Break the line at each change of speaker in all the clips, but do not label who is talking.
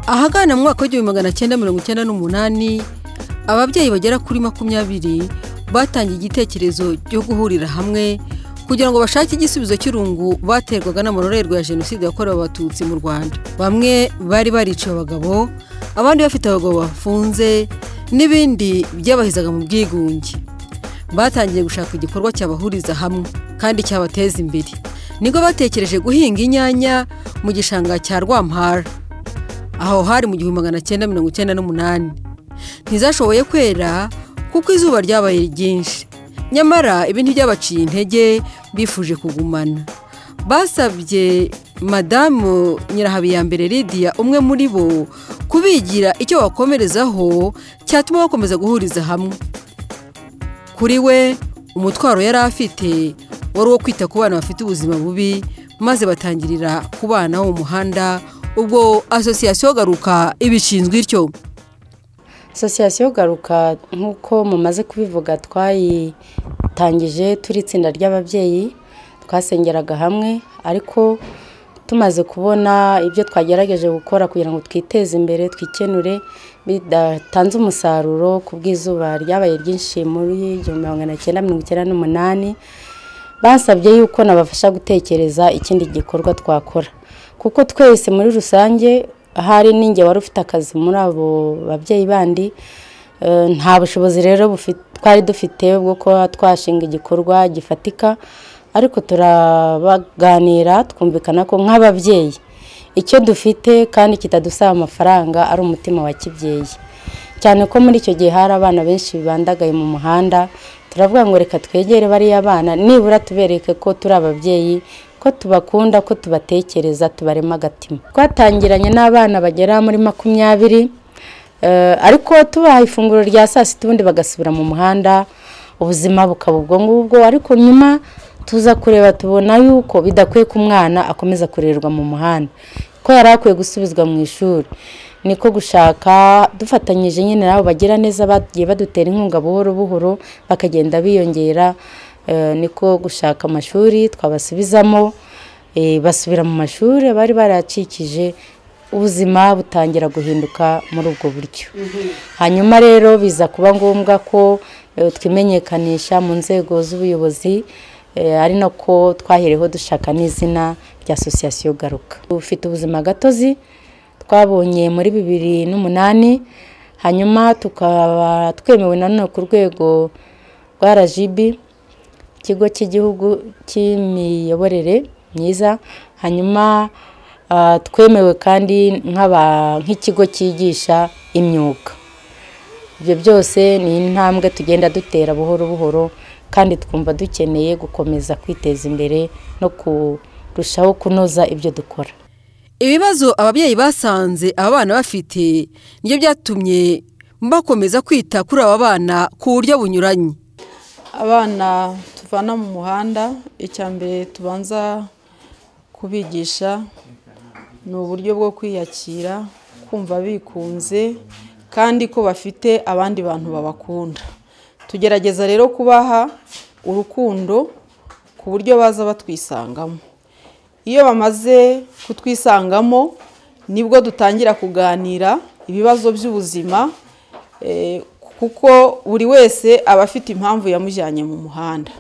ahagana mu mwaka w'igihumbi magana cyenda mirongo icyenda n'umunani ababyeyi bagera kuri makumyabiri batangiye igitekerezo cyo guhurira hamwe kugira ngo bashake igisubizo cy'irungu baterwaga n'amarorerwa ya jenoside yakorewe abatutsi mu rwanda bamwe bari bariciye abagabo abandi bafite abagabo bafunze n'ibindi byabahizaga mu bwigunge batangiye gushaka igikorwa cyabahuriza hamwe kandi cyabateza imbere nibwo batekereje guhinga inyanya mu gishanga cya rwampara aho hari mu gihumbi magana cyenda mirongo icyenda n'umunani ntizashoboye kwera kuko izuba ryabaye ryinshi nyamara ibi ntibyabaciye intege bifuje kugumana basabye madamu nyirahabiyambere lidiya umwe muri bo kubigira icyo bakomerezaho cyatuma bakomeza guhuriza hamwe kuri we umutwaro yari afite wari uwo kwita ku bana bafite ubuzima bubi maze batangirira kubana mu muhanda ubwo asosiyasiyo garuka ibishinzwe ityo
asosiyasiyo garuka nk'uko mumaze kubivuga twayitangije turi itsinda ry'ababyeyi twasengeraga hamwe ariko tumaze kubona ibyo twagerageje gukora kugira ngo twiteze imbere twikenure bidatanze umusaruro ku bw'izuba ryabaye ryinshi muri igihumbi magana cyenda mirongo icyenda n'umunani basabye yuko nabafasha gutekereza ikindi gikorwa twakora kuko twese muri rusange ahari n'inge wari ufite akazi muri abo babyeyi bandi nta bushobozi rero twari dufite bwo kuba twashinga igikorwa gifatika ariko turabaganira twumvikana ko nk'ababyeyi icyo dufite kandi kitadusaba amafaranga ari umutima wa kibyeyi cyane ko muri icyo gihe hari abana benshi bibandagaye mu muhanda turavuga ngo reka twegere bariya bana nibura tubereke ko turi ababyeyi ko tubakunda ko tubatekereza tubarema agatima twatangiranye n'abana bagera muri makumyabiri ariko tubaha ifunguro rya saa sita ubundi bagasubira mu muhanda ubuzima bukaba ubwo ngubwo ariko nyuma tuza kureba tubona yuko bidakwiye ko umwana akomeza kurerwa mu muhanda ko yari akwiye gusubizwa mu ishuri niko gushaka dufatanyije nyine n'abo bagira neza bagiye badutera inkunga buhoro buhoro bakagenda biyongera niko gushaka amashuri twabasubizamo basubira mu mashuri bari baracikije ubuzima butangira guhinduka muri ubwo buryo hanyuma rero biza kuba ngombwa ko twimenyekanisha mu nzego z'ubuyobozi ari nako twahereho dushaka n'izina rya asosiyasiyo garuka ufite ubuzima gatozi twabonye muri bibiri n'umunani hanyuma tukaba twemewe nanone ku rwego rwa rajibi ikigo cy'igihugu cy'imiyoborere myiza hanyuma twemewe kandi nk'ikigo cyigisha imyuga ibyo byose ni intambwe tugenda dutera buhoro buhoro kandi twumva dukeneye gukomeza kwiteza imbere no kurushaho kunoza ibyo dukora
ibibazo ababyeyi basanze abana bafite nibyo byatumye bakomeza kwita kuri aba bana ku buryo bunyuranye
abana tuvana mu muhanda icya mbere tubanza kubigisha ni uburyo bwo kwiyakira kumva bikunze kandi ko bafite abandi bantu babakunda tugerageza rero kubaha urukundo ku buryo baza batwisangamo iyo bamaze kutwisangamo nibwo dutangira kuganira ibibazo by'ubuzima kuko buri wese aba afite impamvu yamujyanye mu muhanda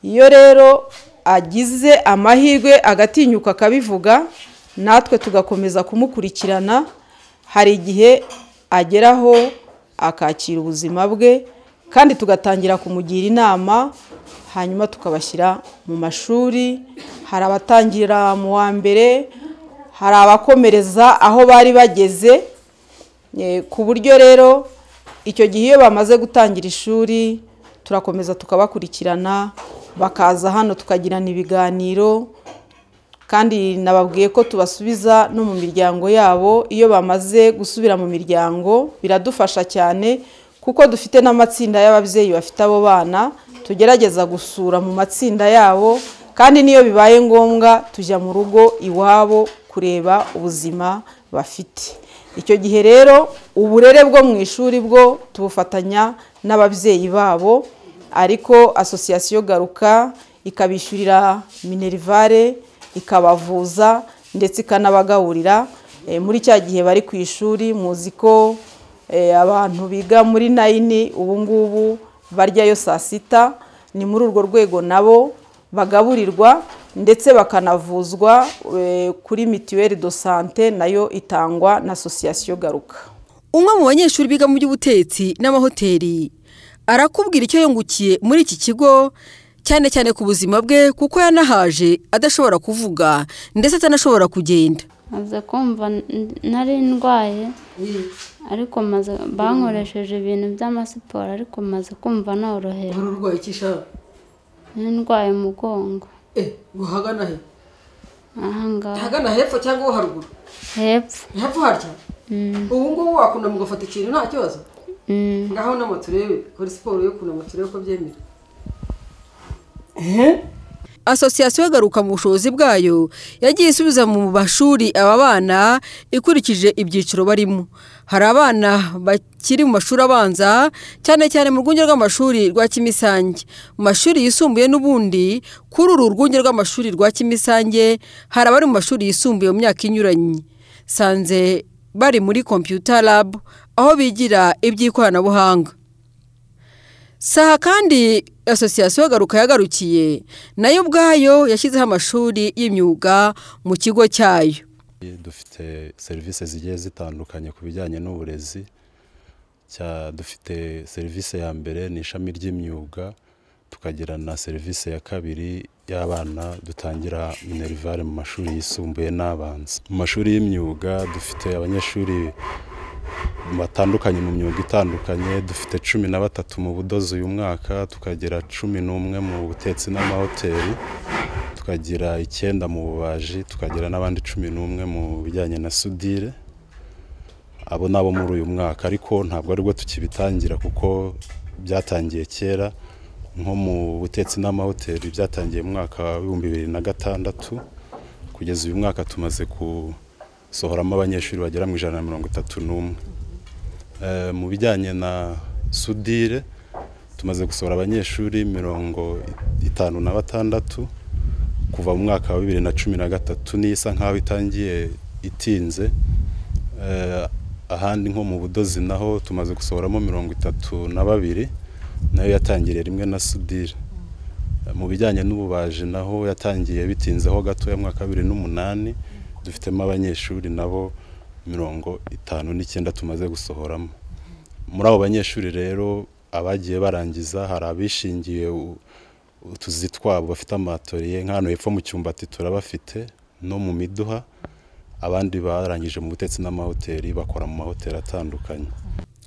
iyo rero agize amahirwe agatinyuka akabivuga natwe tugakomeza kumukurikirana hari igihe ageraho akakira ubuzima bwe kandi tugatangira kumugira inama hanyuma tukabashyira mu mashuri hari abatangira mu wa mbere hari abakomereza aho bari bageze ku buryo rero icyo gihe iyo bamaze gutangira ishuri turakomeza tukabakurikirana bakaza hano tukagirana ibiganiro kandi nababwiye ko tubasubiza no mu miryango yabo iyo bamaze gusubira mu miryango biradufasha cyane kuko dufite n'amatsinda y'ababyeyi bafite abo bana tugerageza gusura mu matsinda yabo kandi n'iyo bibaye ngombwa tujya mu rugo iwabo kureba ubuzima bafite icyo gihe rero uburere bwo mu ishuri bwo tubufatanya n'ababyeyi babo ariko asosiyasiyo garuka ikabishyurira minerivare ikabavuza ndetse ikanabagaburira Eh, muri cya gihe bari ku ishuri muzi ko eh, abantu biga muri nayini ubu ngubu baryayo saa sita ni muri urwo rwego nabo bagaburirwa ndetse bakanavuzwa eh, kuri mituweli do sante nayo itangwa na asosiyasiyo garuka
umwe mu banyeshuri biga mu by'ubutetsi n'amahoteli arakubwira icyo yungukiye muri iki kigo cyane cyane ku buzima bwe kuko yanahaje adashobora kuvuga ndetse atanashobora kugenda
maze kumva n- nari ndwaye ariko maze bankoresheje ibintu by'amasiporo ariko maze kumva norohewe
urwaye iki shaka
nari ndwaye umugongo
uhagana he
ahangaha
ahagana hepfo cyangwa wo haruguru
hepfo
hepfo harya ubu ngubu wakunda mugafata ikintu nta kibazo
Mm,
ngaho nama turebe kora siporo yo kunama turebe ko byemera asosiyasiyo igaruka mu bushobozi bwayo yagiye isubiza mu mashuri aba bana ikurikije ibyiciro barimo hari abana bakiri mu mashuri abanza cyane cyane mu rwunge rw'amashuri rwa kimisange mu mashuri yisumbuye n'ubundi kuri uru rwunge rw'amashuri rwa kimisange hari abari mu mashuri yisumbuye mu myaka inyuranye sanze bari muri kompiyuta labu aho bigira iby'ikoranabuhanga saha kandi asosiyasiyo garuka yagarukiye nayo ubwayo yashyizeho amashuri y'imyuga mu kigo cyayo
dufite serivisi zigiye zitandukanye ku bijyanye n'uburezi cya- dufite serivisi ya mbere ni ishami ry'imyuga tukagira na serivisi ya kabiri y'abana dutangira minerivare mu mashuri yisumbuye n'abanza mu mashuri y'imyuga dufite abanyeshuri batandukanye mu myuga itandukanye dufite cumi na batatu mu budozi uyu mwaka tukagira cumi n'umwe mu butetsi n'amahoteli tukagira icyenda mu bubaji tukagira n'abandi cumi n'umwe mu bijyanye na sudire abo ni abo muri uyu mwaka ariko ntabwo aribwo tukibitangira kuko byatangiye kera nko mu butetsi n'amahoteli byatangiye mu mwaka w'ibihumbi bibiri na gatandatu kugeza uyu mwaka tumaze gusohoramo abanyeshuri bagera mu ijana na mirongo itatu n'umwe Eh, mu bijyanye na sudire tumaze gusohora abanyeshuri mirongo itanu na batandatu kuva mu mwaka wa bibiri na cumi na gatatu n'isa nk'aho itangiye itinze Eh, ahandi nko mu budozi naho tumaze gusohoramo mirongo itatu na babiri nayo yatangiriye rimwe na sudire Eh, mu bijyanye n'ububaji naho yatangiye bitinzeho gatoya mu mwaka wa bibiri n'umunani dufitemo abanyeshuri nabo mirongo itanu n'icyenda tumaze gusohoramo muri abo banyeshuri rero abagiye barangiza hari abishingiye u- utuzi twabo bafite amatoriye nk'ahantu hepfo mu cyumbati turabafite no mu miduha abandi barangije mu butetsi n'amahoteli bakora mu mahoteli atandukanye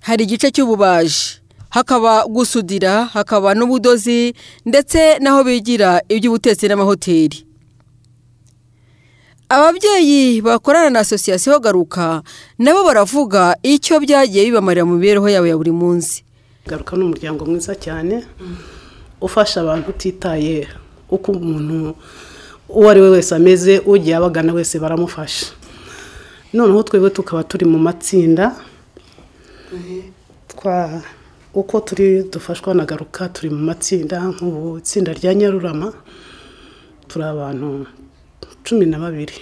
hari igice cy'ububaji hakaba gusudira hakaba n'ubudozi ndetse n'aho bigira iby'ubutetsi n'amahoteli ababyeyi bakorana na asosiyasiyo garuka nabo baravuga icyo byagiye bibamarira mu mibereho yabo ya buri munsi
garuka ni umuryango mwiza cyane ufasha abantu utitaye uko umuntu uwo ari we wese ameze ugiye abagana wese baramufasha noneho twebwe tukaba turi mu matsinda twa uko turi dufashwa na garuka turi mu matsinda nk'ubu itsinda rya nyarurama turi abantu cumi na babiri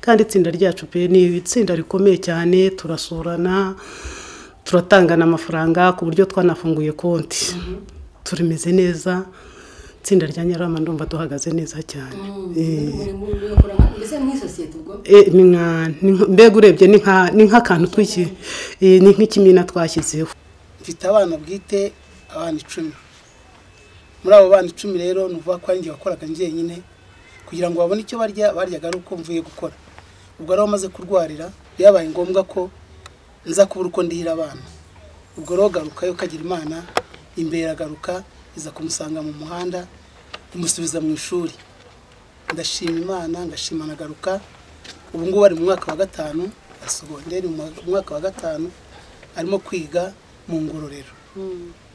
kandi itsinda ryacu pe ni itsinda rikomeye cyane turasurana turatangana amafaranga ku buryo twanafunguye konti turimeze neza itsinda rya nyarama ndumva duhagaze neza cyane Eh. Eh, ni nka- ni nka- mbega urebye ni nka- ni nk'akantu twiki eh, ni nk'ikimina twashyizeho
mfite abana bwite abana icumi muri abo bana icumi rero ni ukuvuga ko ari njye wakoraga njyenyine kugira ngo babone icyo barya baryaga ari uko mvuye gukora ubwo rero amaze kurwarira byabaye ngombwa ko nza kubura uko ndihira abana ubwo rero garuka yo kagira imana imbere iragaruka iza kumusanga mu muhanda imusubiza mu ishuri ndashima imana ndashima na garuka ubu ngubu ari mu mwaka wa gatanu ya segonderi mu mwaka wa gatanu arimo kwiga mu ngororero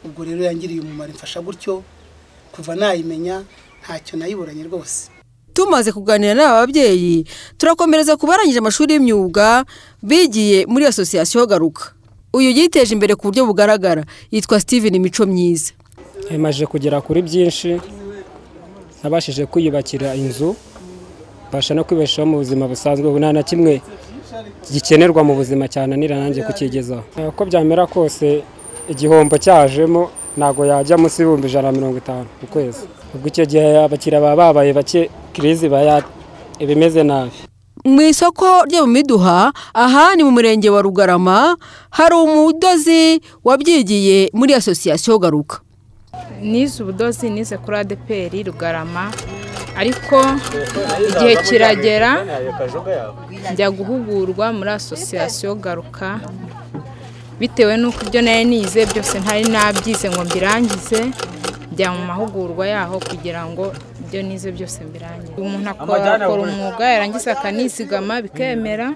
ubwo rero yangiriye umumaro imfasha gutyo kuva nayimenya ntacyo nayiburanye rwose
tumaze kuganira n'aba babyeyi turakomereza ku barangije amashuri y'imyuga bigiye muri asosiyasiyo garuka uyu yiteje imbere ku buryo bugaragara yitwa steven mico myiza
imaze kugera kuri byinshi nabashije kwiyubakira inzu mbasha no kwibeshaho mu buzima busanzwe ubu nta na kimwe gikenerwa mu buzima cyananira nanjye kukigezaho Eh, uko byamera kose igihombo cyajemo ntabwo yajya munsi y'ibihumbi ijana na mirongo itanu ku kwezi ubwo icyo gihe abakiriya baba babaye bake kirizi iba ya- iba imeze nabi
mu isoko ryo mu miduha aha ni mu murenge wa rugarama hari umudozi wabyigiye muri asosiyasiyo garuka
nize ubudozi nize kuri adeperi rugarama ariko igihe kiragera njya guhugurwa muri asosiyasiyo garuka bitewe n'uko ibyo nari nize byose ntari nabyize ngo mbirangize njya mu mahugurwa yaho kugira ngo ibyo nize byose mbirangize umuntu akora akora umwuga yarangiza akanizigama bikemera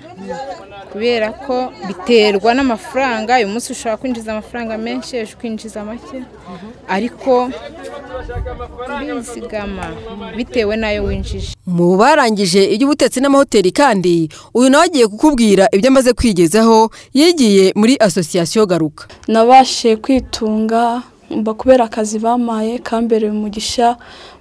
kubera ko biterwa n'amafaranga uyu munsi ushobora kwinjiza amafaranga menshi ejo ukinjiza make ariko bizigama bitewe n'ayo winjije
mu barangije iby'ubutetsi n'amahoteli kandi uyu nawe agiye kukubwira ibyo amaze kwigezaho yigiye muri asosiyasiyo garuka
nabashije kwitunga mba kubera akazi bampaye kambereye umugisha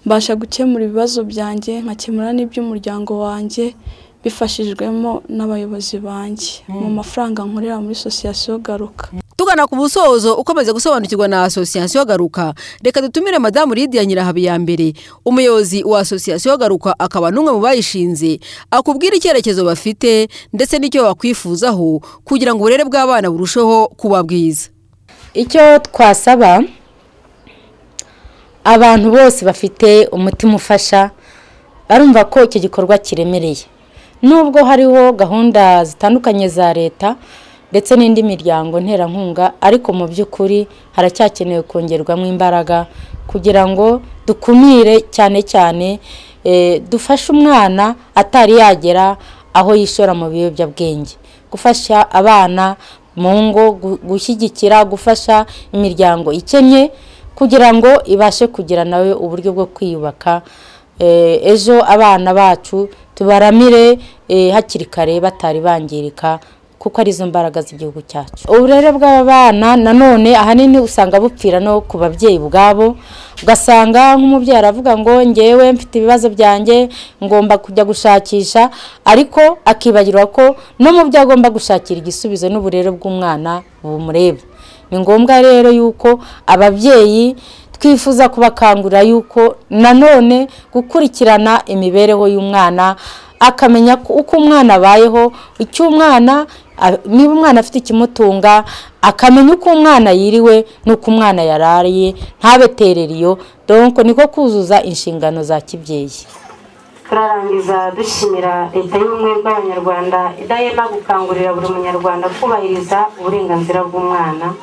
mbasha gukemura ibibazo byanjye nkakemura n'iby'umuryango wanjye bifashijwemo n'abayobozi banjye mu mafaranga nkorera muri sosiyasiyo garuka
tugana ku busozo ukomeza gusobanukirwa na asosiyasiyo garuka reka dutumire madamu lidiya nyirahabiyambere umuyobozi wa asosiyasiyo garuka akaba n'umwe mu bayishinze akubwira icyerekezo bafite ndetse n'icyo bakwifuzaho kugira ngo uburere bw'abana burusheho kuba bwiza
icyo twasaba abantu bose bafite umutima ufasha barumva ko icyo gikorwa kiremereye nubwo hariho gahunda zitandukanye za leta ndetse n'indi miryango nterankunga ariko mu by'ukuri haracyakenewe kongerwamo imbaraga kugira ngo dukumire cyane cyane eh, dufashe umwana atari yagera aho yishora mu biyobyabwenge gufasha abana mu ngo gu- gushyigikira gufasha imiryango ikennye kugira ngo ibashe kugira nawe uburyo bwo kwiyubaka Eh, ejo abana bacu tubaramire eh, hakiri kare batari bangirika kuko arizo mbaraga z'igihugu cyacu uburere bw'aba bana nanone ahanini usanga bupfira no ku babyeyi ubwabo ugasanga nk'umubyeyi aravuga ngo ngewe mfite ibibazo byanjye ngomba kujya gushakisha ariko akibagirwa ko no mu byo agomba gushakira igisubizo n'uburere bw'umwana bumureba ni ngombwa rero yuko ababyeyi twifuza kubakangurira yuko nanone gukurikirana imibereho y'umwana akamenya ko- uko umwana abayeho icyo umwana a- niba umwana afite ikimutunga akamenya uko umwana yiriwe n'uko umwana yarariye ntabeterere iyo donko niko kuzuza inshingano za kibyeyi
turarangiza dushimira leta y'ubumwe bw'abanyarwanda idahema gukangurira buri munyarwanda kubahiriza uburenganzira bw'umwana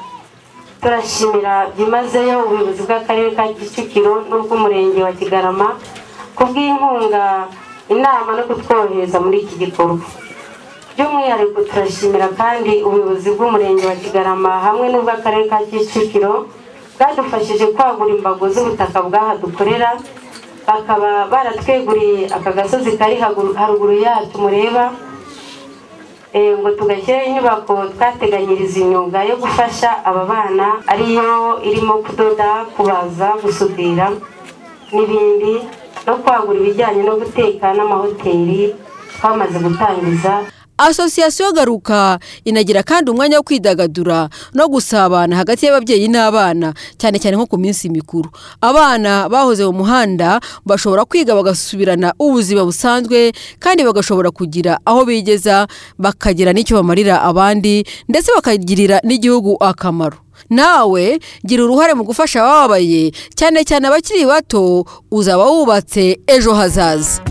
turashimira byimazeyo ubuyobozi bw'akarere ka kicukiro n'ubw'umurenge wa kigarama kubw'inkunga inama no kutworohereza muri iki gikorwa by'umwihariko turashimira kandi ubuyobozi bw'umurenge wa kigarama hamwe n'ubw'akarere ka kicukiro bwadufashije kwagura imbago z'ubutaka bw'aha dukorera bakaba baratweguriye aka gasozi kari hagu- haruguru yacu mureba Eh, ngo tugashyireho inyubako twateganyiriza imyuga yo gufasha aba bana ariyo irimo kudoda kubaza gusudira n'ibindi no kwagura ibijyanye no guteka n'amahoteli twamaze gutangiza
asosiyasiyo garuka inagira kandi umwanya wo kwidagadura no gusabana hagati y'ababyeyi n'abana cyane cyane nko ku minsi mikuru abana bahoze mu muhanda bashobora kwiga bagasubirana ubuzima busanzwe kandi bagashobora kugira aho bigeza bakagira n'icyo bamarira abandi ndetse bakagirira n'igihugu akamaro nawe gira uruhare mu gufasha abababaye cyane cyane abakiri bato uzaba wubatse ejo hazaza